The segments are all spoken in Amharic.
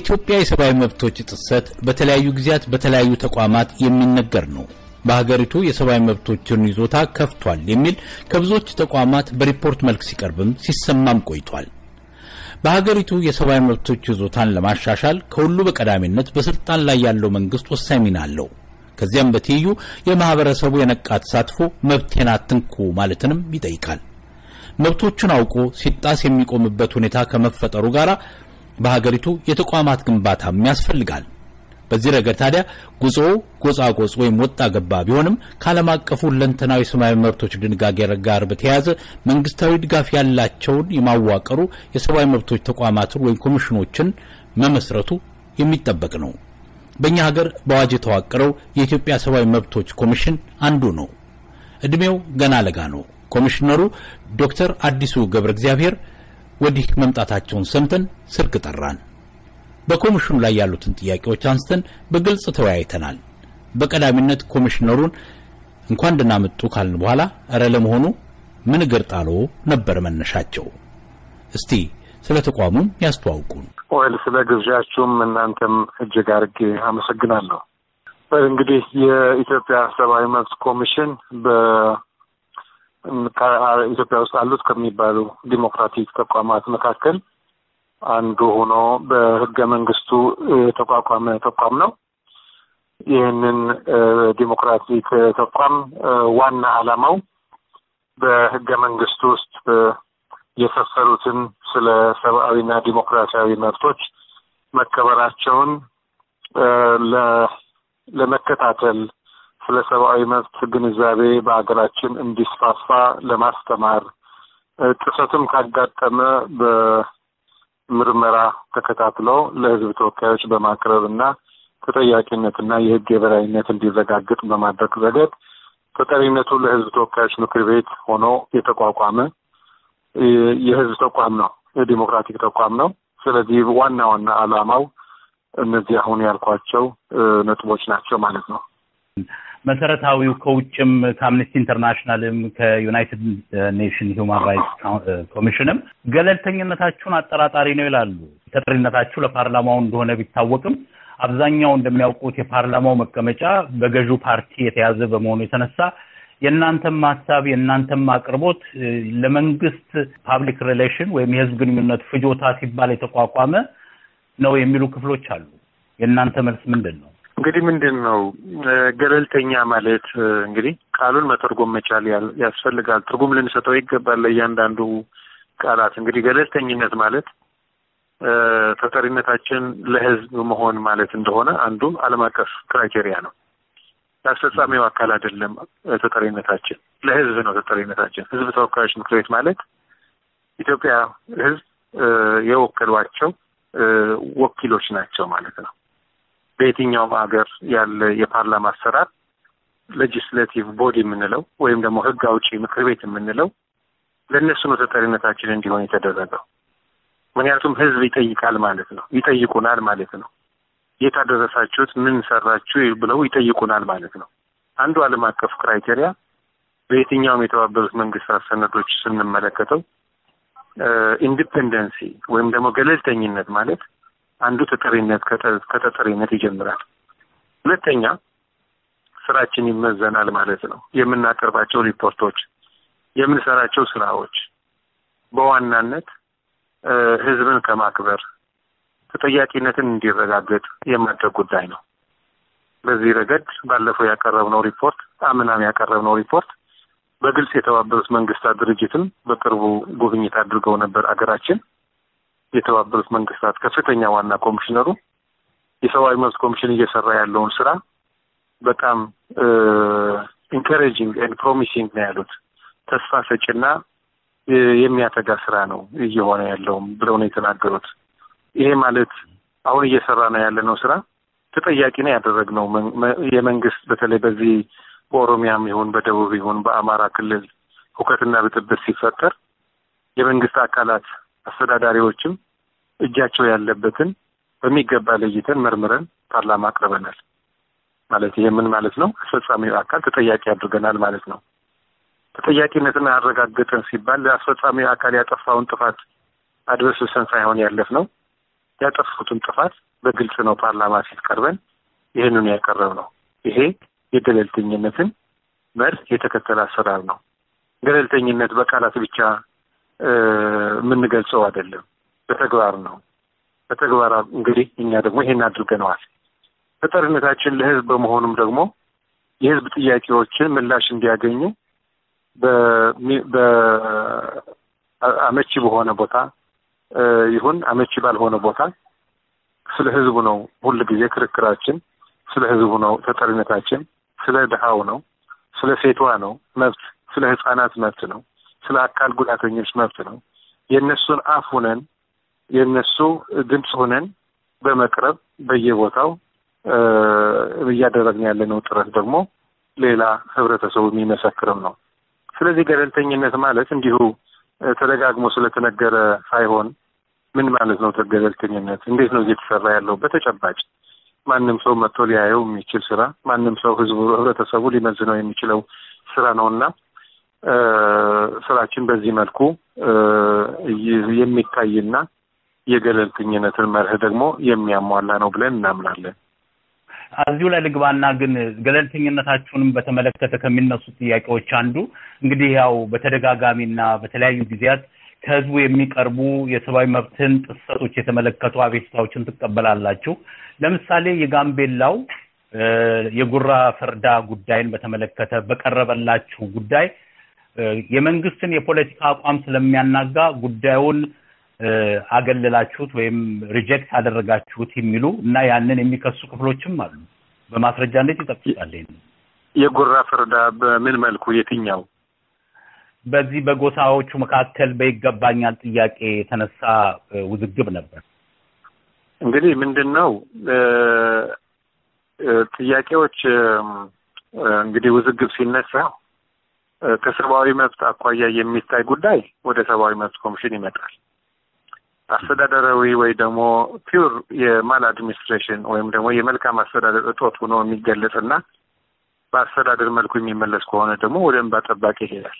የኢትዮጵያ የሰብአዊ መብቶች ጥሰት በተለያዩ ጊዜያት በተለያዩ ተቋማት የሚነገር ነው። በሀገሪቱ የሰብአዊ መብቶችን ይዞታ ከፍቷል የሚል ከብዙዎች ተቋማት በሪፖርት መልክ ሲቀርብም ሲሰማም ቆይቷል። በሀገሪቱ የሰብአዊ መብቶች ይዞታን ለማሻሻል ከሁሉ በቀዳሚነት በስልጣን ላይ ያለው መንግስት ወሳኝ ሚና አለው። ከዚያም በትይዩ የማህበረሰቡ የነቃ ተሳትፎ መብቴን አትንኩ ማለትንም ይጠይቃል። መብቶቹን አውቆ ሲጣስ የሚቆምበት ሁኔታ ከመፈጠሩ ጋር በሀገሪቱ የተቋማት ግንባታም ያስፈልጋል። በዚህ ረገድ ታዲያ ጉዞው ጎጻጎጽ ወይም ወጣ ገባ ቢሆንም ከዓለም አቀፉ ሁለንተናዊ ሰብአዊ መብቶች ድንጋጌ ጋር በተያያዘ መንግስታዊ ድጋፍ ያላቸውን የማዋቀሩ የሰብአዊ መብቶች ተቋማትን ወይም ኮሚሽኖችን መመስረቱ የሚጠበቅ ነው። በእኛ ሀገር በአዋጅ የተዋቀረው የኢትዮጵያ ሰብአዊ መብቶች ኮሚሽን አንዱ ነው። እድሜው ገና ለጋ ነው። ኮሚሽነሩ ዶክተር አዲሱ ገብረ እግዚአብሔር ወዲህ መምጣታቸውን ሰምተን ስልክ ጠራን። በኮሚሽኑ ላይ ያሉትን ጥያቄዎች አንስተን በግልጽ ተወያይተናል። በቀዳሚነት ኮሚሽነሩን እንኳን ደህና መጡ ካልን በኋላ እረ ለመሆኑ ምን እግር ጣሎ ነበር መነሻቸው? እስቲ ስለ ተቋሙም ያስተዋውቁን። ወይል ስለ ግብዣችሁም እናንተም እጅግ አድርጌ አመሰግናለሁ። እንግዲህ የኢትዮጵያ ሰብአዊ መብት ኮሚሽን በኢትዮጵያ ውስጥ አሉት ከሚባሉ ዲሞክራቲክ ተቋማት መካከል አንዱ ሆኖ በህገ መንግስቱ የተቋቋመ ተቋም ነው። ይህንን ዲሞክራቲክ ተቋም ዋና ዓላማው በህገ መንግስቱ ውስጥ የሰፈሩትን ስለ ሰብአዊና ዲሞክራሲያዊ መብቶች መከበራቸውን ለመከታተል ስለ ሰብአዊ መብት ግንዛቤ በሀገራችን እንዲስፋፋ ለማስተማር ጥሰትም ካጋጠመ በምርመራ ተከታትሎ ለህዝብ ተወካዮች በማቅረብ እና ተጠያቂነትና የህግ የበላይነት እንዲረጋግጥ በማድረግ ረገድ ተጠሪነቱ ለህዝብ ተወካዮች ምክር ቤት ሆኖ የተቋቋመ የህዝብ ተቋም ነው። የዲሞክራቲክ ተቋም ነው። ስለዚህ ዋና ዋና ዓላማው እነዚህ አሁን ያልኳቸው ነጥቦች ናቸው ማለት ነው። መሰረታዊው ከውጭም ከአምነስቲ ኢንተርናሽናልም ከዩናይትድ ኔሽን ሂውማን ራይትስ ኮሚሽንም ገለልተኝነታችሁን አጠራጣሪ ነው ይላሉ። ተጠሪነታችሁ ለፓርላማው እንደሆነ ቢታወቅም አብዛኛው እንደሚያውቁት የፓርላማው መቀመጫ በገዢው ፓርቲ የተያዘ በመሆኑ የተነሳ የእናንተም ሀሳብ የእናንተም አቅርቦት ለመንግስት ፓብሊክ ሪሌሽን ወይም የህዝብ ግንኙነት ፍጆታ ሲባል የተቋቋመ ነው የሚሉ ክፍሎች አሉ። የእናንተ መልስ ምንድን ነው? እንግዲህ ምንድን ነው ገለልተኛ ማለት እንግዲህ ቃሉን መተርጎም መቻል ያስፈልጋል። ትርጉም ልንሰጠው ይገባል ለእያንዳንዱ ቃላት። እንግዲህ ገለልተኝነት ማለት ተጠሪነታችን ለህዝብ መሆን ማለት እንደሆነ አንዱ ዓለም አቀፍ ክራይቴሪያ ነው። የአስፈጻሚው አካል አይደለም ተጠሪነታችን፣ ለህዝብ ነው ተጠሪነታችን። ህዝብ ተወካዮች ምክር ቤት ማለት ኢትዮጵያ ህዝብ የወከሏቸው ወኪሎች ናቸው ማለት ነው። በየትኛውም ሀገር ያለ የፓርላማ አሰራር ሌጂስሌቲቭ ቦዲ የምንለው ወይም ደግሞ ህግ አውጪ ምክር ቤት የምንለው ለእነሱ ነው ተጠሪነታችን እንዲሆን የተደረገው። ምክንያቱም ህዝብ ይጠይቃል ማለት ነው፣ ይጠይቁናል ማለት ነው። የት አደረሳችሁት፣ ምን ሰራችሁ ብለው ይጠይቁናል ማለት ነው። አንዱ ዓለም አቀፍ ክራይቴሪያ በየትኛውም የተባበሩት መንግስታት ሰነዶች ስንመለከተው ኢንዲፔንደንሲ ወይም ደግሞ ገለልተኝነት ማለት አንዱ ተጠሪነት ከተጠሪነት ይጀምራል። ሁለተኛ ስራችን ይመዘናል ማለት ነው። የምናቀርባቸው ሪፖርቶች፣ የምንሰራቸው ስራዎች በዋናነት ህዝብን ከማክበር ተጠያቂነትን እንዲረጋገጥ የማድረግ ጉዳይ ነው። በዚህ ረገድ ባለፈው ያቀረብነው ሪፖርት አምናም ያቀረብነው ሪፖርት በግልጽ የተባበሩት መንግስታት ድርጅትም በቅርቡ ጉብኝት አድርገው ነበር አገራችን። የተባበሩት መንግስታት ከፍተኛ ዋና ኮሚሽነሩ የሰብአዊ መብት ኮሚሽን እየሰራ ያለውን ስራ በጣም ኢንካሬጂንግ ኤንድ ፕሮሚሲንግ ነው ያሉት። ተስፋ ሰጪና የሚያተጋ ስራ ነው እየሆነ ያለውም ብለው ነው የተናገሩት። ይሄ ማለት አሁን እየሰራ ነው ያለነው ስራ ተጠያቂ ነው ያደረግነው የመንግስት በተለይ በዚህ በኦሮሚያም ይሁን በደቡብ ይሁን በአማራ ክልል ሁከትና ብጥብጥ ሲፈጠር የመንግስት አካላት አስተዳዳሪዎችም እጃቸው ያለበትን በሚገባ ለይተን መርምረን ፓርላማ አቅርበናል። ማለት ይሄ ምን ማለት ነው? አስፈጻሚው አካል ተጠያቂ አድርገናል ማለት ነው። ተጠያቂነትን አረጋገጠን ሲባል ለአስፈጻሚው አካል ያጠፋውን ጥፋት አድበስብሰን ሳይሆን ያለፍ ነው ያጠፉትን ጥፋት በግልጽ ነው ፓርላማ ፊት ቀርበን ይህንኑ ያቀረብ ነው። ይሄ የገለልተኝነትን መርህ የተከተለ አሰራር ነው። ገለልተኝነት በቃላት ብቻ የምንገልጸው አይደለም፣ በተግባር ነው። በተግባር እንግዲህ እኛ ደግሞ ይሄን አድርገነዋል። ተጠሪነታችን ለህዝብ በመሆኑም ደግሞ የህዝብ ጥያቄዎችን ምላሽ እንዲያገኙ በአመቺ በሆነ ቦታ ይሁን አመቺ ባልሆነ ቦታ ስለ ህዝቡ ነው ሁል ጊዜ ክርክራችን። ስለ ህዝቡ ነው ተጠሪነታችን። ስለ ድሃው ነው፣ ስለ ሴቷ ነው መብት፣ ስለ ህጻናት መብት ነው፣ ስለ አካል ጉዳተኞች መብት ነው። የእነሱን አፍ ሁነን የእነሱ ድምፅ ሁነን በመቅረብ በየቦታው እያደረግን ያለነው ጥረት ደግሞ ሌላ ህብረተሰቡ የሚመሰክርም ነው። ስለዚህ ገለልተኝነት ማለት እንዲሁ ተደጋግሞ ስለተነገረ ሳይሆን ምን ማለት ነው? ገለልተኝነት እንዴት ነው እየተሰራ ያለው በተጨባጭ ማንም ሰው መጥቶ ሊያየው የሚችል ስራ፣ ማንም ሰው ህዝቡ፣ ህብረተሰቡ ሊመዝነው የሚችለው ስራ ነው እና ስራችን በዚህ መልኩ የሚታይና የገለልተኝነትን መርህ ደግሞ የሚያሟላ ነው ብለን እናምናለን። እዚሁ ላይ ልግባና ግን ገለልተኝነታችሁንም በተመለከተ ከሚነሱ ጥያቄዎች አንዱ እንግዲህ ያው በተደጋጋሚና በተለያዩ ጊዜያት ከህዝቡ የሚቀርቡ የሰብአዊ መብትን ጥሰቶች የተመለከቱ አቤቱታዎችን ትቀበላላችሁ። ለምሳሌ የጋምቤላው የጉራ ፈርዳ ጉዳይን በተመለከተ በቀረበላችሁ ጉዳይ የመንግስትን የፖለቲካ አቋም ስለሚያናጋ ጉዳዩን አገለላችሁት ወይም ሪጀክት አደረጋችሁት የሚሉ እና ያንን የሚከሱ ክፍሎችም አሉ። በማስረጃነት ይጠቅሱታል። የጉራ ፈርዳ በምን መልኩ የትኛው? በዚህ በጎሳዎቹ መካከል በይገባኛል ጥያቄ የተነሳ ውዝግብ ነበር። እንግዲህ ምንድን ነው ጥያቄዎች እንግዲህ ውዝግብ ሲነሳ ከሰብአዊ መብት አኳያ የሚታይ ጉዳይ ወደ ሰብአዊ መብት ኮሚሽን ይመጣል። አስተዳደራዊ ወይ ደግሞ ፒውር የማል አድሚኒስትሬሽን ወይም ደግሞ የመልካም አስተዳደር እጦት ሆኖ የሚገለጽና በአስተዳደር መልኩ የሚመለስ ከሆነ ደግሞ ወደ እንባ ጠባቂ ይሄዳል።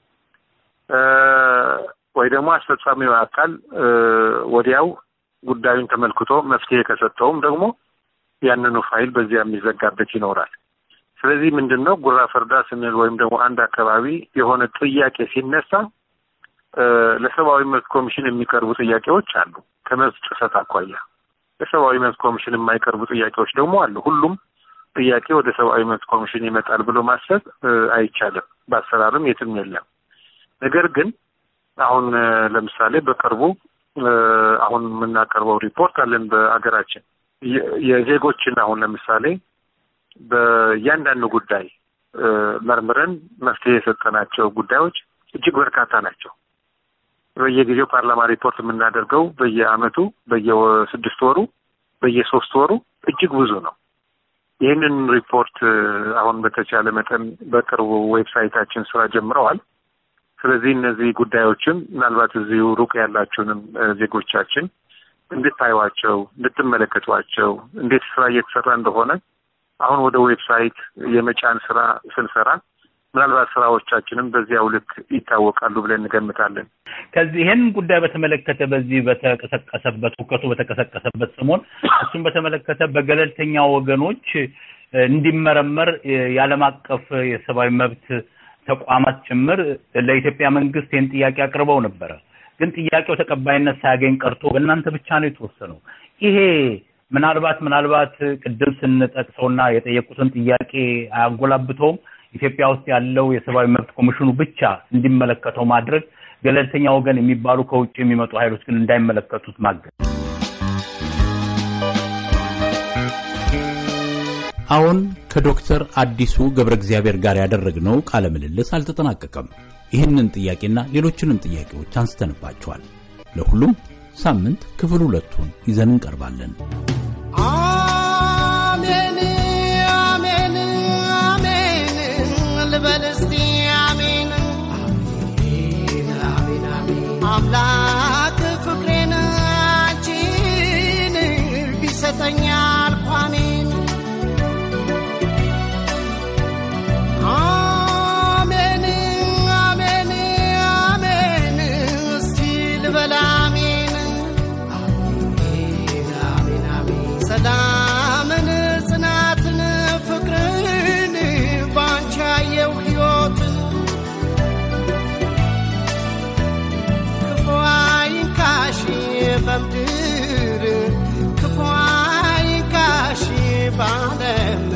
ወይ ደግሞ አስፈጻሚው አካል ወዲያው ጉዳዩን ተመልክቶ መፍትሄ ከሰጠውም ደግሞ ያንኑ ፋይል በዚያ የሚዘጋበት ይኖራል። ስለዚህ ምንድን ነው ጉራ ፈርዳ ስንል ወይም ደግሞ አንድ አካባቢ የሆነ ጥያቄ ሲነሳ ለሰብአዊ መብት ኮሚሽን የሚቀርቡ ጥያቄዎች አሉ። ከመብት ጥሰት አኳያ ለሰብአዊ መብት ኮሚሽን የማይቀርቡ ጥያቄዎች ደግሞ አሉ። ሁሉም ጥያቄ ወደ ሰብአዊ መብት ኮሚሽን ይመጣል ብሎ ማሰብ አይቻልም። በአሰራርም የትም የለም። ነገር ግን አሁን ለምሳሌ በቅርቡ አሁን የምናቀርበው ሪፖርት አለን በአገራችን የዜጎችን አሁን ለምሳሌ በእያንዳንዱ ጉዳይ መርምረን መፍትሄ የሰጠናቸው ጉዳዮች እጅግ በርካታ ናቸው። በየጊዜው ፓርላማ ሪፖርት የምናደርገው በየአመቱ፣ በየስድስት ወሩ፣ በየሶስት ወሩ እጅግ ብዙ ነው። ይህንን ሪፖርት አሁን በተቻለ መጠን በቅርቡ ዌብሳይታችን ስራ ጀምረዋል። ስለዚህ እነዚህ ጉዳዮችን ምናልባት እዚሁ ሩቅ ያላችሁንም ዜጎቻችን እንድታዩዋቸው፣ እንድትመለከቷቸው እንዴት ስራ እየተሰራ እንደሆነ አሁን ወደ ዌብሳይት የመጫን ስራ ስንሰራ ምናልባት ስራዎቻችንም በዚያው ልክ ይታወቃሉ ብለን እንገምታለን። ከዚህ ይህን ጉዳይ በተመለከተ በዚህ በተቀሰቀሰበት ሁከቱ በተቀሰቀሰበት ሰሞን እሱን በተመለከተ በገለልተኛ ወገኖች እንዲመረመር የዓለም አቀፍ የሰብአዊ መብት ተቋማት ጭምር ለኢትዮጵያ መንግስት ይህን ጥያቄ አቅርበው ነበረ። ግን ጥያቄው ተቀባይነት ሳያገኝ ቀርቶ በእናንተ ብቻ ነው የተወሰነው። ይሄ ምናልባት ምናልባት ቅድም ስንጠቅሰውና የጠየቁትን ጥያቄ አያጎላብተውም? ኢትዮጵያ ውስጥ ያለው የሰብአዊ መብት ኮሚሽኑ ብቻ እንዲመለከተው ማድረግ፣ ገለልተኛ ወገን የሚባሉ ከውጭ የሚመጡ ኃይሎች ግን እንዳይመለከቱት ማገድ። አሁን ከዶክተር አዲሱ ገብረ እግዚአብሔር ጋር ያደረግነው ቃለ ምልልስ አልተጠናቀቀም። ይህንን ጥያቄና ሌሎችንም ጥያቄዎች አንስተንባቸዋል። ለሁሉም ሳምንት ክፍል ሁለቱን ይዘን እንቀርባለን። አሜን አሜን አሜን ልበል እስቲ አሜን አምላክ ፍቅሬን አንቺን ቢሰጠኝ አልኩ አሜን አሜን አሜን አሜን እስቲ ልበል አሜን ክፉ አይንካሽ ባለም